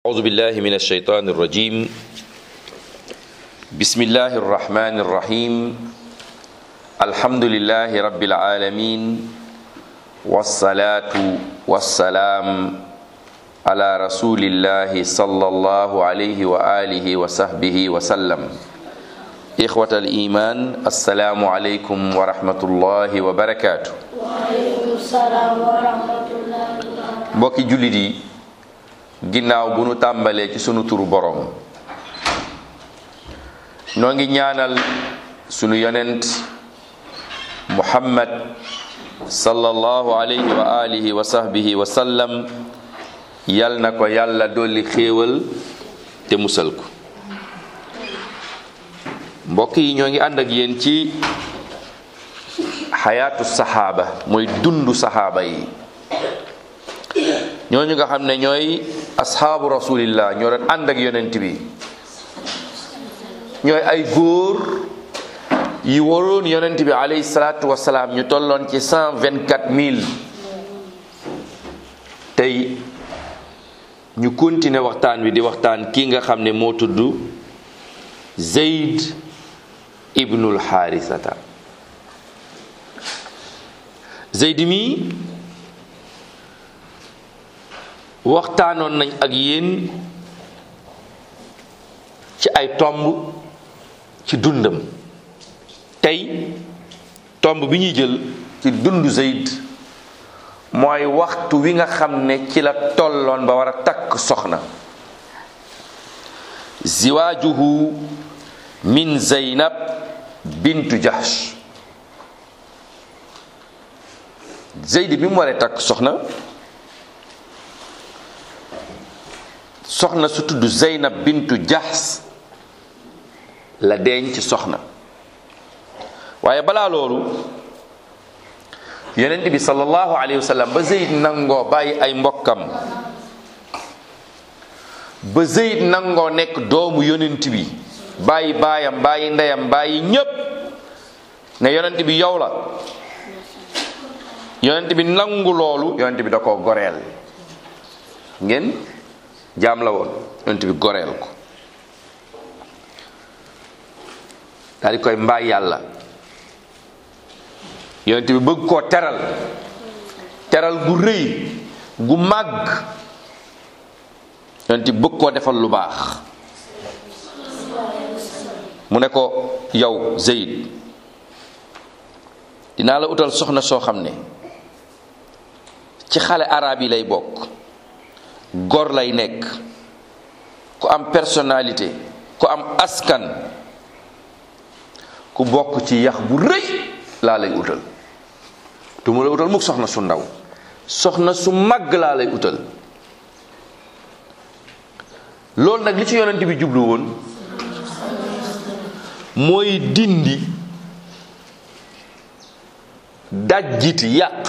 أعوذ بالله من الشيطان الرجيم بسم الله الرحمن الرحيم الحمد لله رب العالمين والصلاة والسلام على رسول الله صلى الله عليه وآله وصحبه وسلم إخوة الإيمان السلام عليكم ورحمة الله وبركاته waaleykum salaam wa rahmatullahi wa barakatuh. mbokki jullit yi ginnaaw bu nu tàmbalee ci sunu turu boroom noo ngi ñaanal sunu yonent muhammad sallallahu alayhi wa alihi wa sahbihi wa sallam yal na ko yàlla dolli xéewal te musal ko mbokk yi ñoo ngi ànd ak yéen ci xayaatu saxaaba mooy dundu saxaaba yi ñooñu nga xam ne ñooy asxaabu rasulillah ñoo doon ànd ak yonent bi ñooy ay góor yi waroon yonent bi alayhi salaatu wasalaam ñu tolloon ci cent vingt quatre mille tey ñu continuer waxtaan wi di waxtaan kii nga xam ne moo tudd Zayd ibnul Xaarisata Zayd mi waxtaanoon nañ ak yéen ci ay tomb ci dundam tey tomb bi ñuy jël ci dundu Zayd mooy waxtu wi nga xam ne ci la tolloon ba war a takk soxna ziwaajuhu min Zaynab bintu Jahsh Zayd bi mu waree takk soxna soxna su tudd Zeynab bintu Jahs la denc soxna waaye balaa loolu yonent bi sallallahu alayhi wa sallam ba Zeyd nangoo bàyyi ay mbokkam ba Zeyd nangoo nekk doomu yonent bi bàyyi baayam bàyyi ndeyam bàyyi ñépp ne yonent bi yow la yonent bi nangu loolu yonent bi da koo goreel ngeen jaam la woon yonent bi goreel ko daal di koy mbaay yàlla yonent bi bëgg koo teral teral gu rëy gu màgg yonent bi bëgg koo defal lu baax mu ne ko yow Zayd dinaa la utal soxna soo xam ne ci xale arab yi lay bokk góor lay nekk ku am personnalité ku am askan ku bokk ci yax bu rëy laa lay utal du ma la utal mukk soxna su ndaw soxna su màgg laa lay utal loolu nag li ci yonent bi jublu woon mooy dindi dajjiti yàq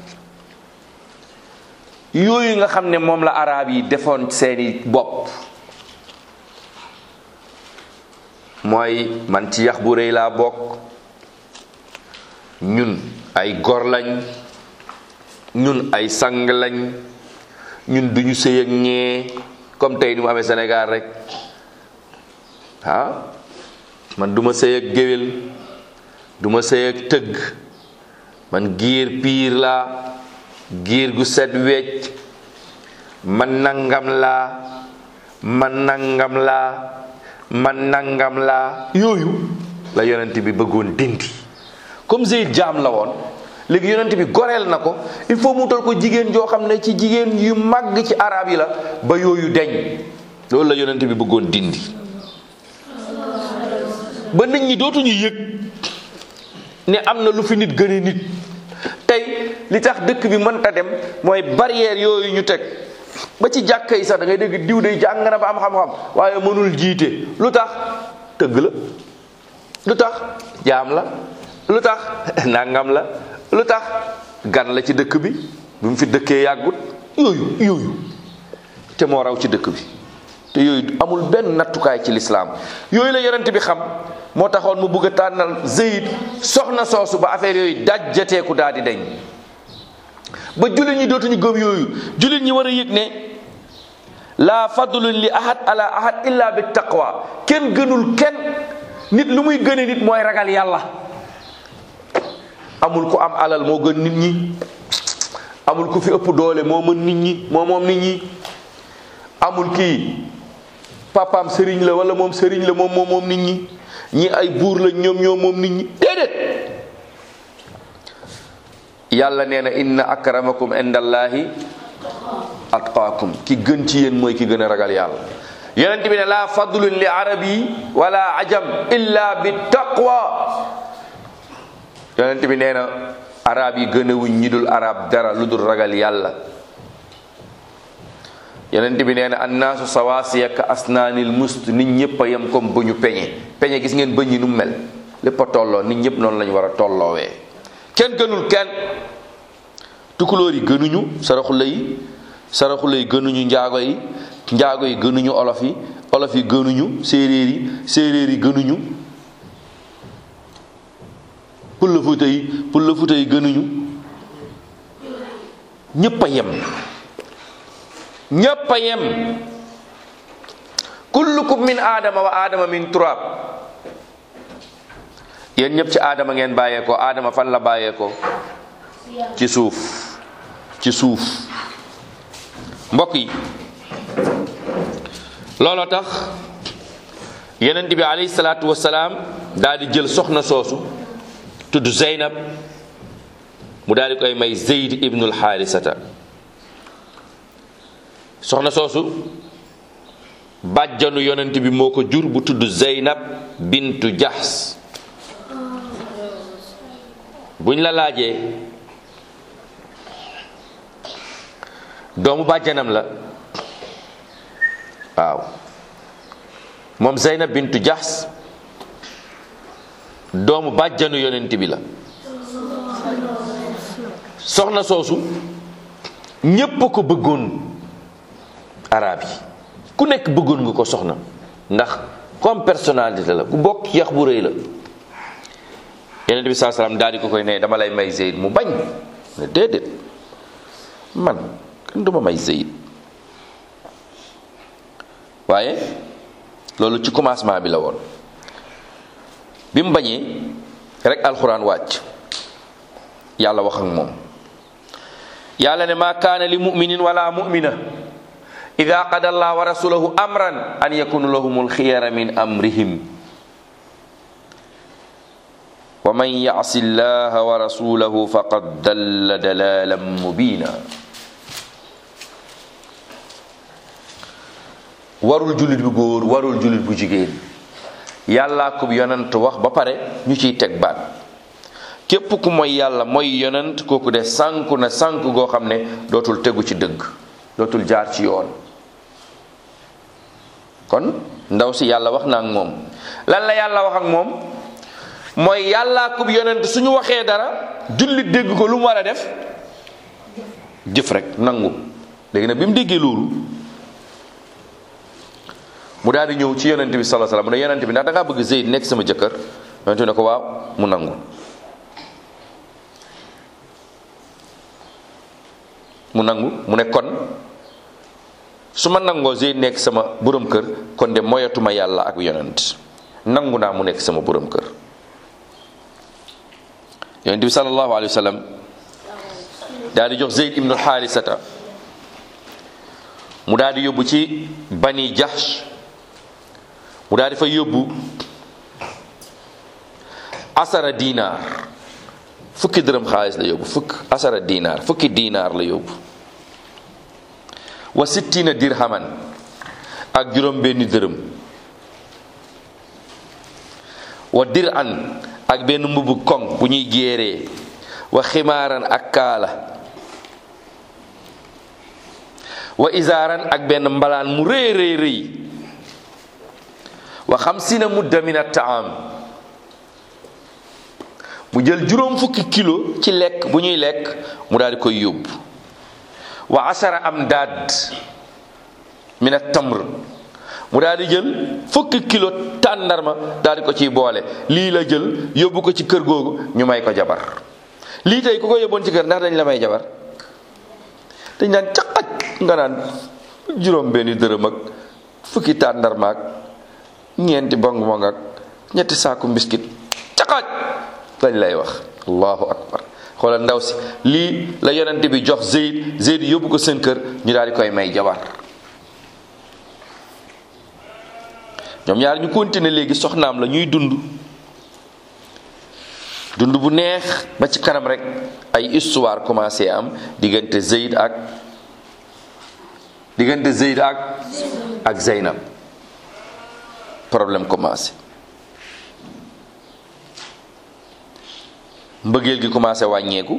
yooyu nga xam ne moom la arab yi defoon seeni bopp mooy man ci yax bu rëy laa bokk ñun ay gor lañ ñun ay sang lañ ñun duñu sëy ak ñee comme tey ni mu amee Sénégal rek ah man duma sëy ak géwél duma sëy ak tëgg man giir piir laa giir gu set wecc man nangam laa man nangam laa man nangam laa yooyu la yonent bi bëggoon dindi comme Zayd jaam la woon léegi yonent bi goreel na ko il faut mu tal ko jigéen joo xam ne ci jigéen yu màgg ci arab yi la ba yooyu deñ loolu la yonent bi bëggoon dindi ba nit ñi dootuñu yëg ne am na lu fi nit gëne nit tey li tax dëkk bi mënta dem mooy barrière yooyu ñu teg ba ci jàkka yi sax da ngay dégg diw day jàng na ba am xam-xam waaye mënul jiite lu tax tëgg la lu tax jaam la lu tax nangam la lu tax gan la ci dëkk bi bi mu fi dëkkee yàggut yooyu yooyu te moo raw ci dëkk bi te yooyu amul benn nattukaay ci lislaam yooyu la yonent bi xam moo taxoon mu bëgg a tànnal Zayd soxna soosu ba affaire yooyu dajjateeku daal di deñ ba jullit ñi dootuñu gëm yooyu jullit ñi war a yëg ne laa fadlun li ahad ala ahad illa bi taqwa kenn gënul kenn nit lu muy gëne nit mooy ragal yàlla amul ku am alal moo gën nit ñi amul ku fi ëpp doole moo mën nit ñi moo moom nit ñi amul kii papaam sëriñ la wala moom sëriñ la moom moom moom nit ñi ñi ay buur la ñoom ñoom moom nit ñi déedéet yàlla nee na inna akramakum indallahi atqaakum ki gën ci yéen mooy ki gën a ragal yàlla yonent bi ne laa fadlun li arabi wala ajam illa bi taqwa yonent bi nee na arab yi gën a wuñ ñi dul arab dara lu dul ragal yàlla yonent bi nee na annaasu sawaasiya ka asnaanil must nit ñëpp a yem comme bëñu peñe peñe gis ngeen bëñ yi nu mu mel lépp a tolloo nit ñëpp noonu lañu war a tolloowee kenn gënul kenn tukulóor yi gënuñu saraxule yi saraxule yi gënuñu njaago yi njaago yi gënuñu olof yi olof yi gënuñu séeréer yi séeréer yi gënuñu pulla fuuta yi pulla fuuta yi gënuñu ñépp a yem ñépp a yem kullukum min aadama wa aadama min turab yéen ñëpp ci aadama ngeen bàyyeekoo aadama fan la bàyyeekoo ci suuf ci suuf mbokk yi looloo tax yonent bi alayhi salaatu wasalaam daal di jël soxna soosu tudd Zeynab mu daal di koy may Zeyd ibnul Xaarisata soxna soosu bàjjanu yonent bi moo ko jur bu tudd Zeynab bintu Jahs buñ la laajee doomu bàjjanam la waaw moom Zeynab bintu Jahs doomu bàjjanu yonent bi la soxna soosu ñépp a ko bëggoon arab yi ku nekk bëggoon nga ko soxna ndax comme personnalité la ku bokk yax bu rëy la yonent bi saa salaam daal di ko koy ne dama lay may Zeyd mu bañ ne déedéet man kenn duma may Zeyd waaye loolu ci commencement bi la woon bi mu bañee rek alxuraan wàcc yàlla wax ak moom yàlla ne maa kaana li muminin wala mumina ida qada allah wa rasulahu amran an yakunu lahumul xiyara min amrihim wa man yasi llaha wa rasulahu faqad dalla dalalan mubina warul jullit bu góor warul jullit bu jigéen yàllaa ko yonent wax ba pare ñu ciy teg baat képp ku mooy yàlla mooy yonent kooku de sànku na sànku goo xam ne dootul tegu ci dëgg dootul jaar ci yoon kon ndaw si yàlla wax na ak moom lan la yàlla wax ak moom mooy yàllaa ko yonent suñu waxee dara jullit dégg ko lu mu war a def jëf rek nangu léegi nag bi mu déggee loolu mu daal di ñëw ci yonent bi sallallahu alayhi wasallam mu ne yonent bi ndax da ngaa bëgg Zeyd nekk sama jëkkër yonent bi ne ko waaw mu nangu mu nangu mu ne kon su ma nangoo Zeyd nekk sama borom kër kon de moyatuma yàlla ak yonent nangu naa mu nekk sama borom kër yonent bi sallallahu alayhi wasallam daal di jox Zeyd ibnu Xaarisata mu daal di yóbbu ci bani Jahsh mu daal di fa yóbbu asara dinaar fukki dërëm xaalis la yóbbu fukk asara dinaar fukki dinaar la yóbbu wa sittina dirhaman ak juróom benni dërëm wa dir an ak benn mbubb koŋ bu ñuy géeree wa ximaaran ak kaala wa isaaran ak benn mbalaan mu rëy rëy rëy wa xamsina mudda min at-taam mu jël juróom fukki kilo ci lekk bu ñuy lekk mu daal di koy yóbbu wa asara am daad min at-tamr mu daal di jël fukki kilo tàndarma daal di ko ciy boole lii la jël yóbbu ko ci kër googu ñu may ko jabar lii tey ku ko yóbboon ci kër ndax dañ la may jabar dañ naan caqaj nga naan juróom benni dërëm ak fukki tàndarma ak ñeenti bong bong ak ñetti saaku mbiskit caqaaj lañ lay wax allahu akbar xoolal ndaw si lii la yonent bi jox Zeyd Zeyd yóbbu ko seen kër ñu daal di koy may jabar ñoom ñaar ñu continuer léegi soxnaam la ñuy dund dund bu neex ba ci kanam rek ay histoire commencé am diggante Zeyd ak diggante Zeyd ak ak Zeynab problème commencé mbëggeel gi commencé wàññeeku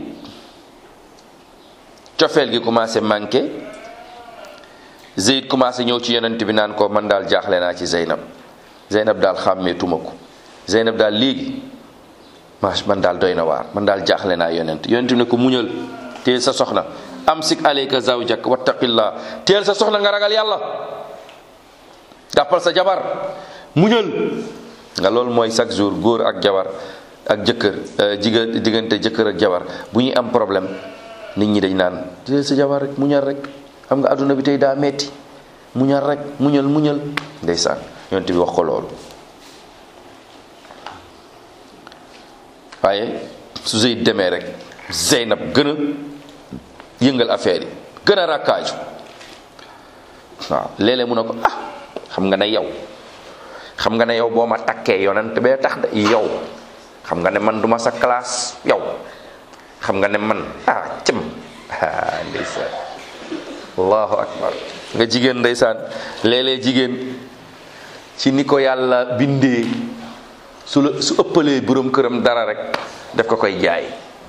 cofeel gi commencé manqué Zeyd commencé ñëw ci yonent bi naan ko man daal jaaxle naa ci Zeynab Zeynab daal xàmmeetuma ko Zeynab daal léegi maash man daal doy na waar man daal jaaxle naa yonent yonent bi ne ko muñal teel sa soxna amsik alayka zawjak wattaqillah teel sa soxna nga ragal yàlla jàppal sa jabar muñal nga loolu mooy chaque jour góor ak jabar ak jëkkër jiga diggante jëkkër ak jabar bu ñuy am problème nit ñi dañ naan teel sa jabar rek muñal rek xam nga adduna bi tey daa metti muñal rek muñal muñal ndeysaan yonent bi wax ko loolu waaye su Zeyd demee rek Zeynab gën a yëngal affaire yi gën a rakkaaju waaw léeg-léeg mu ne ko ah xam nga ne yow xam nga ne yow boo ma takkee yonent bee tax de yow xam nga ne man duma sa classe yow xam nga ne man ah cëm ah ndeysaan allahu akbar nga jigéen ndeysaan léeg-léeg jigéen ci ni ko yàlla bindee su la su ëppalee borom këram dara rek daf ko koy jaay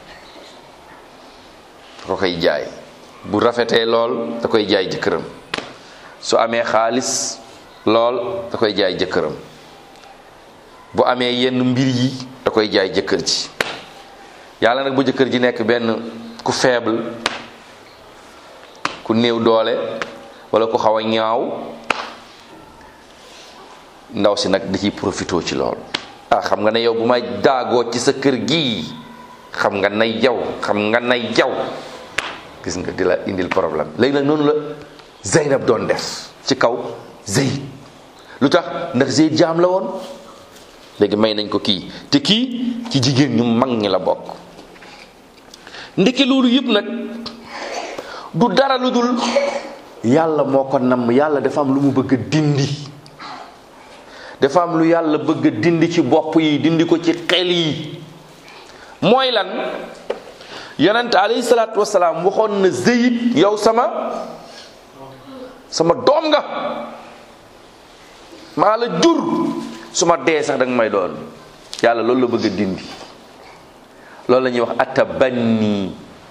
da ko koy jaay bu rafetee lool da koy jaay jëkkëram su amee xaalis lool da koy jaay jëkkëram bu amee yenn mbir yi da koy jaay jëkkër ji yàlla nag bu jëkkër ji nekk benn ku faible ku néew doole wala ku xaw a ñaaw ndaw si nag da ciy profité ci lool ah xam nga ne yow bu may daagoo ci sa kër gii xam nga nay jaw xam nga nay jaw gis nga di la indil problème léegi nag noonu la Zeynab doon def ci kaw Zeyd lu tax ndax Zeyd jaam la woon léegi may nañ ko kii te kii ci jigéen ñu mag ñi la bokk ndeke loolu yëpp nag du dara lu dul yàlla moo ko namm yàlla dafa am lu mu bëgg a dindi dafa am lu yàlla bëgg a dindi ci bopp yi dindi ko ci xel yi mooy lan yonent alayhi salaatu wasalaam waxoon na Zeyd yow sama sama doom nga maa la jur su ma dee sax danga may doon yàlla loolu la bëgg a dindi loolu la ñuy wax atabanni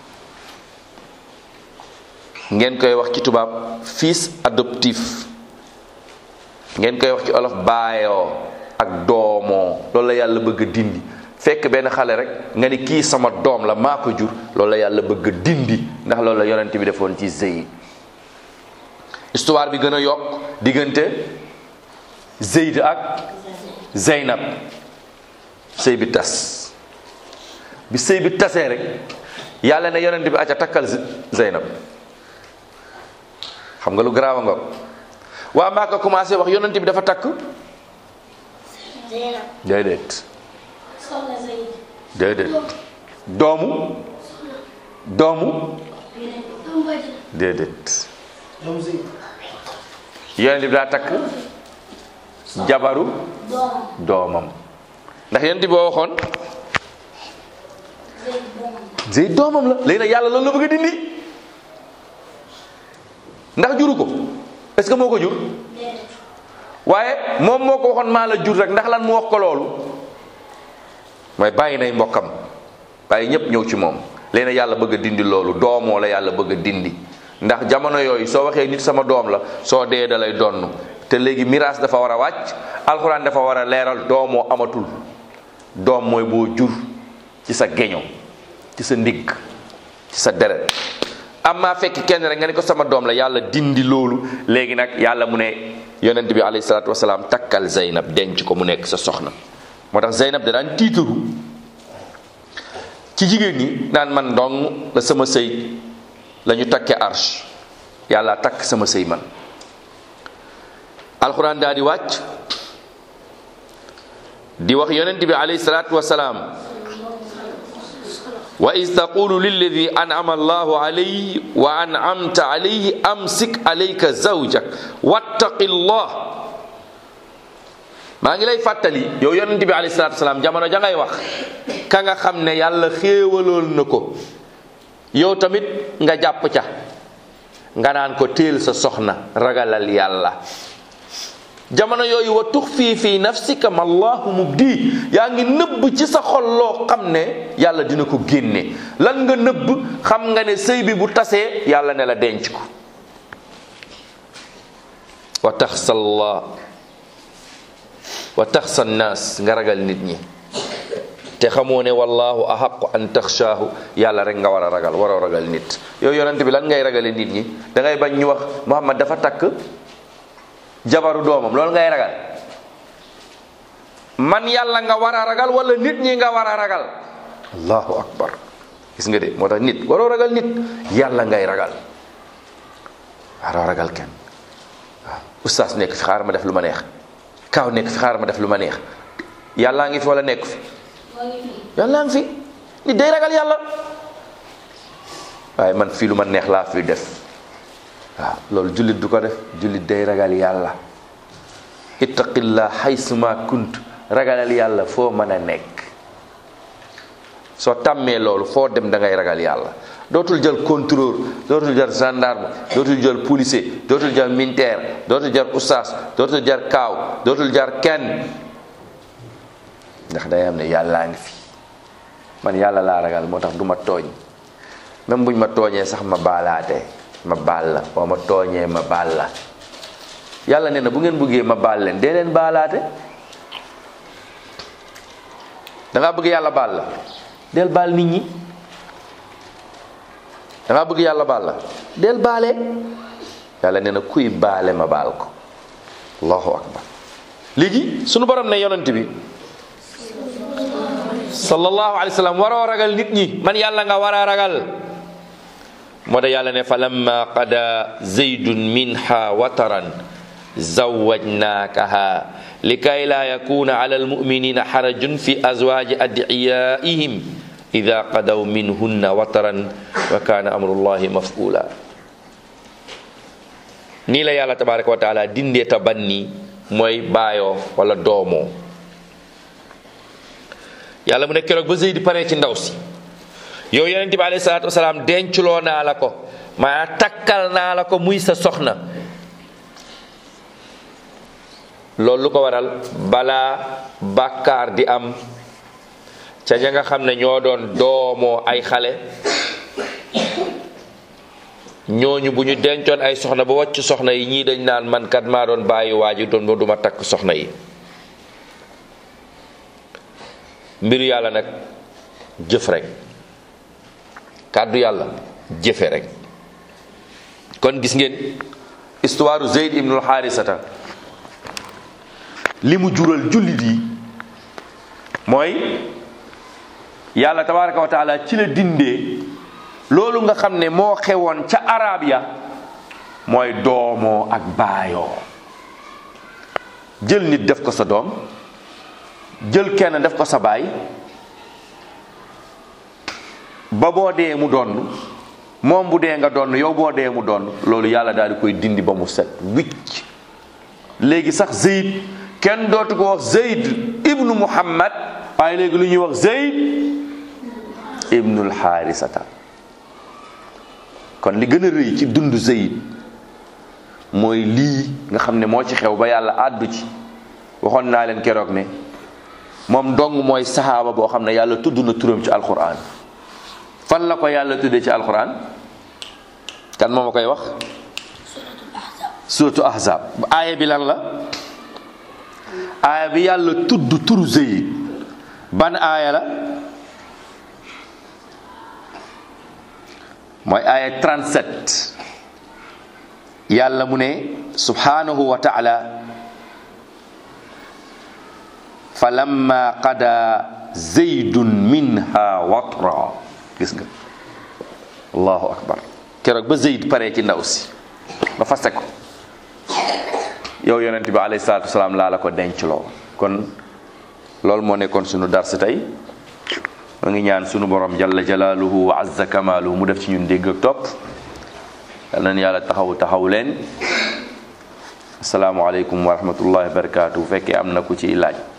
ngeen koy wax ci tubaab fils adoptif ngeen koy wax ci olof baayoo ak doomoo loolu la yàlla bëgg a dindi fekk benn xale rek nga ni kii sama doom la maa ko jur loolu la yàlla bëgg a dindi ndax loolu la yonent bi defoon ci Zeyd histoire bi gën a yokk diggante Zeyd ak Zeynab sëy bi tas bi sëy bi tasee rek yàlla ne yonent bi acca takkal Zeynab xam nga lu garaaw nga waa maa ko commencé wax yonent bi dafa takk Zeynab déedéet soxna Zeyd déedéet doomu doomu déedéet yonent bi daa takk jabaru doom doomam ndax yonent bi boo waxoon Zeyd doom Zeyd doomam la léegi nag yàlla loolu la bëgg a dindi ndax juru ko est-ce que moo ko jur déedéet waaye moom moo ko waxoon maa la jur rek ndax lan mu wax ko loolu mooy bàyyi nay mbokkam bàyyi ñépp ñëw ci moom léegi nag yàlla bëgg a dindi loolu doomoo la yàlla bëgg a dindi ndax jamono yooyu soo waxee nit sama doom la soo dee da lay donn te léegi miraas dafa war a wàcc alxuraan dafa war a leeral doomoo amatul doom mooy boo jur ci sa geño ci sa ndigg ci sa deret amma fekk kenn rek nga ni ko sama doom la yàlla dindi loolu léegi nag yàlla mu ne yonent bi alayhi salaatu wasalaam takkal Zeynab denc ko mu nekk sa soxna moo tax Zeynab da daan tiitaru ci jigéen ñi naan man dong la sama sëy la ñu takkee arche yàlla takk sama sëy man alquran daa di wàcc di wax yonent bi alayhi salaatu wasalaam wa is taqulu lilladi an'ama allahu alayhi wa an'amta alayhi amsik alayka zawjak wattaqi llah maa ngi lay fàttali yow yonent bi alayhi salaatu wasalaam jamono ja ngay wax ka nga xam ne yàlla xéewalool na ko yow tamit nga jàpp ca nga naan ko téel sa soxna ragalal yàlla jamono yooyu wa tux fii fii nafsika ma allahu mubdi yaa ngi nëbb ci sa xol loo xam ne yàlla dina ko génne lan nga nëbb xam nga ne sëy bi bu tasee yàlla ne la denc ko wa taxsa allah wa taxsa nnaas nga ragal nit ñi te xamoo ne wallahu ahaqu an taxshaahu yàlla rek nga war a ragal waroo ragal nit yow yonent bi lan ngay ragale nit ñi da ngay bañ ñu wax Muhammad dafa takk jabaru doomam loolu ngay ragal man yàlla nga war a ragal wala nit ñi nga war a ragal allahu akbar gis nga de moo tax nit waroo ragal nit yàlla ngay ragal waroo ragal kenn waaw ustaas nekk fi xaar ma def lu ma neex kaaw nekk fi xaar ma def lu ma neex yàllaa ngi fi wala nekk fi yàllaa ngi fi nit day ragal yàlla waaye man fii lu ma neex laa fi def waaw loolu jullit du ko def jullit day ragal yàlla ittaqillah haysuma kunt ragalal yàlla foo mën a nekk soo tàmmee loolu foo dem da ngay ragal yàlla dootul jël contrôle dootul jël gendarme dootul jël policier dootul jël militaire dootul jël ustaas dootul jël kaaw dootul jël kenn ndax day am ne yàllaa ngi fi man yàlla laa ragal moo tax du ma tooñ même buñ ma tooñee sax ma baalaate ma baal la boo ma tooñee ma baal la yàlla nee na bu ngeen bëggee ma baal leen dee leen baalaate da ngaa bëgg yàlla baal la del baal nit ñi da ngaa bëgg yàlla baal la del baale yàlla nee na kuy baale ma baal ko allahu akbar léegi sunu borom ne yonent bi sallallahu alayhi wa sallam waroo ragal nit ñi man yàlla nga war a ragal moo tax yàlla ne fa lamma qada zaydun minha wataran zawajnaakaha likay la yakuna ala almuminina xarajun fi azwaji adiyaihim ida qadaw minhunna wataran wa kana amrullahi mafula nii la yàlla tabaraka wa taala dindee ta banni mooy baayoo wala doomoo yàlla mu ne keroog ba Zeydi paree ci ndaw si yow yonent bi alayhi salaatu wasalaam denculoo naa la ko maa takkal naa la ko muy sa soxna loolu lu ko waral balaa bàkkaar di am ca ña nga xam ne ñoo doon doomoo ay xale ñooñu bu ñu dencoon ay soxna ba wàcc soxna yi ñii dañ naan man kat maa doon bàyyi waaju doon ba duma takk soxna yi mbiru yàlla nag jëf rek kàddu yàlla jëfe rek kon gis ngeen histoire Zeyd ibnul Xaarisata li mu jural jullit yi mooy yàlla tabaraka wa taala ci la dindee loolu nga xam ne moo xewoon ca arab ya mooy doomoo ak baayoo jël nit def ko sa doom jël kenn def ko sa baay ba boo dee mu donn moom bu dee nga donn yow boo dee mu donn loolu yàlla daal di koy dindi ba mu set wicc léegi sax Zeyd kenn dootu ko wax Zeyd ibnu Muhammad waaye léegi lu ñuy wax Zeyd ibnul Xaarisata kon li gën a rëy ci dund Zeyd mooy lii nga xam ne moo ci xew ba yàlla àddu ci waxoon naa leen keroog ne moom dong mooy saxaaba boo xam ne yàlla tudd na turam ci alquran fan la ko yàlla tuddee ci alquran kan moo ma koy wax suratu ahzab aaya bi lan la aaya bi yàlla tudd turu Zeyd ban aaya la mooy aaya 37 yàlla mu ne subhanahu wa taala falamma qada zaydun minha watra gis nga allahu akbar keroog ba zeyd paree ci ndaw si ba fase ko yow yonent bi alayhi salaatu wasalaam laa la ko dencloo kon loolu moo nekkoon sunu dars tey ma ngi ñaan sunu borom jalla jalaaluhu wa azza kamaaluhu mu def ci ñun dégg ak topp yal nañu yàlla taxaw taxaw leen asalaamualeykum wa rahmatullahi wa barakaatu bu fekkee am na ku ci laaj